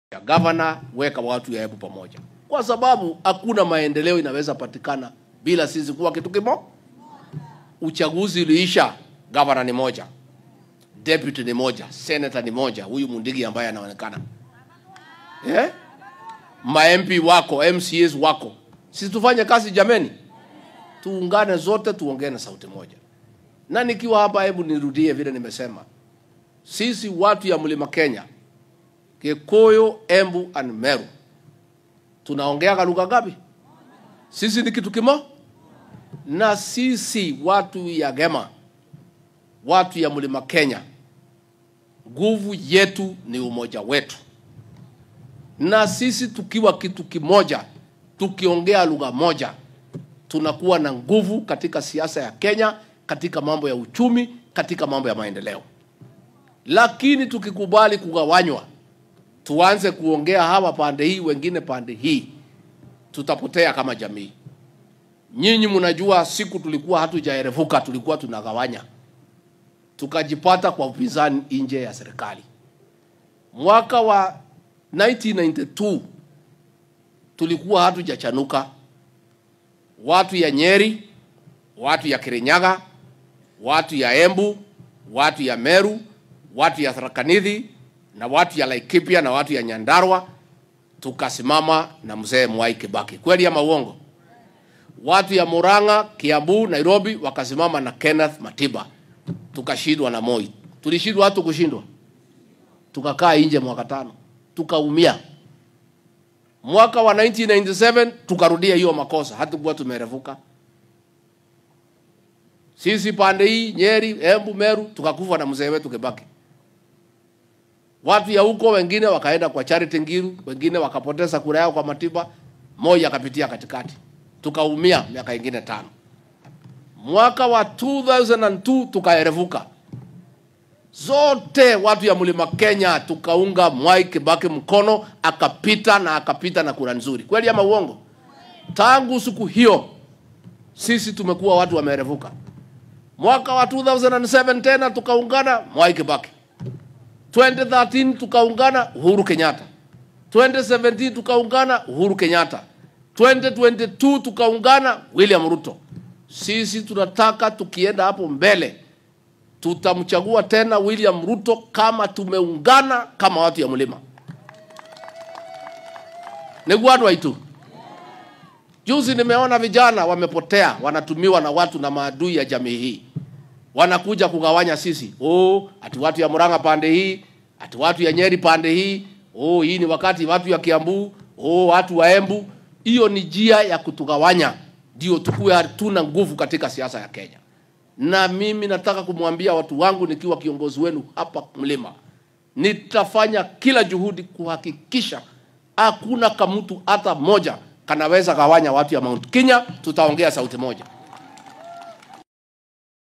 ya gavana, weka watu ya Embu pamoja, kwa sababu hakuna maendeleo inaweza patikana bila sisi kuwa kitu kimoja. Uchaguzi uliisha, gavana ni moja, deputy ni moja, senator ni moja, huyu Mundigi ambaye anaonekana eh? ma MP wako, MCAs wako, sisi tufanye kazi jameni, tuungane zote, tuongee na sauti moja. Na nikiwa hapa, hebu nirudie vile nimesema, sisi watu ya mlima Kenya, Kikuyu, Embu and Meru tunaongea lugha ngapi? Sisi ni kitu kimo, na sisi watu ya Gema, watu ya mlima Kenya, nguvu yetu ni umoja wetu, na sisi tukiwa kitu kimoja, tukiongea lugha moja, tunakuwa na nguvu katika siasa ya Kenya, katika mambo ya uchumi, katika mambo ya maendeleo. Lakini tukikubali kugawanywa, tuanze kuongea hawa pande hii, wengine pande hii, tutapotea kama jamii. Nyinyi mnajua siku tulikuwa hatujaerevuka, tulikuwa tunagawanya, tukajipata kwa upinzani nje ya serikali. Mwaka wa 1992 tulikuwa hatujachanuka, watu ya Nyeri, watu ya Kirinyaga, watu ya Embu, watu ya Meru, watu ya Tharaka Nithi na watu ya Laikipia na watu ya Nyandarua, tukasimama na mzee Mwai Kibaki. Kweli ama uongo? Watu ya Murang'a, Kiambu, Nairobi wakasimama na Kenneth Matiba, tukashindwa na Moi. Tulishindwa hatu kushindwa, tukakaa nje mwaka tano, tukaumia. Mwaka wa 1997 tukarudia hiyo makosa, hatukuwa tumerevuka sisi pande hii Nyeri, Embu, Meru tukakufa na mzee wetu Kibaki. Watu ya huko wengine wakaenda kwa Charity Ngilu, wengine wakapoteza kura yao kwa Matiba, Moi akapitia katikati, tukaumia miaka ingine tano. Mwaka wa 2002 tukaerevuka zote, watu ya mlima Kenya tukaunga Mwai Kibaki mkono, akapita na akapita na kura nzuri. Kweli ama uongo? Tangu siku hiyo sisi tumekuwa watu wamerevuka. Mwaka wa 2007 tena tukaungana Mwai Kibaki. 2013 tukaungana Uhuru Kenyatta. 2017 tukaungana Uhuru Kenyatta. 2022 tukaungana William Ruto. Sisi tunataka tukienda hapo mbele tutamchagua tena William Ruto kama tumeungana kama watu ya mlima. Negwadu waitu. Juzi nimeona vijana wamepotea, wanatumiwa na watu na maadui ya jamii hii, wanakuja kugawanya sisi. Oh, ati watu ya Murang'a pande hii, ati watu ya Nyeri pande hii. Oh, hii ni wakati watu ya Kiambu, oh, watu wa Embu. Hiyo ni njia ya kutugawanya, ndio tukuwe hatuna nguvu katika siasa ya Kenya. Na mimi nataka kumwambia watu wangu nikiwa kiongozi wenu hapa mlima, nitafanya kila juhudi kuhakikisha hakuna kamutu hata moja kanaweza gawanya watu ya Mount Kenya. Tutaongea sauti moja.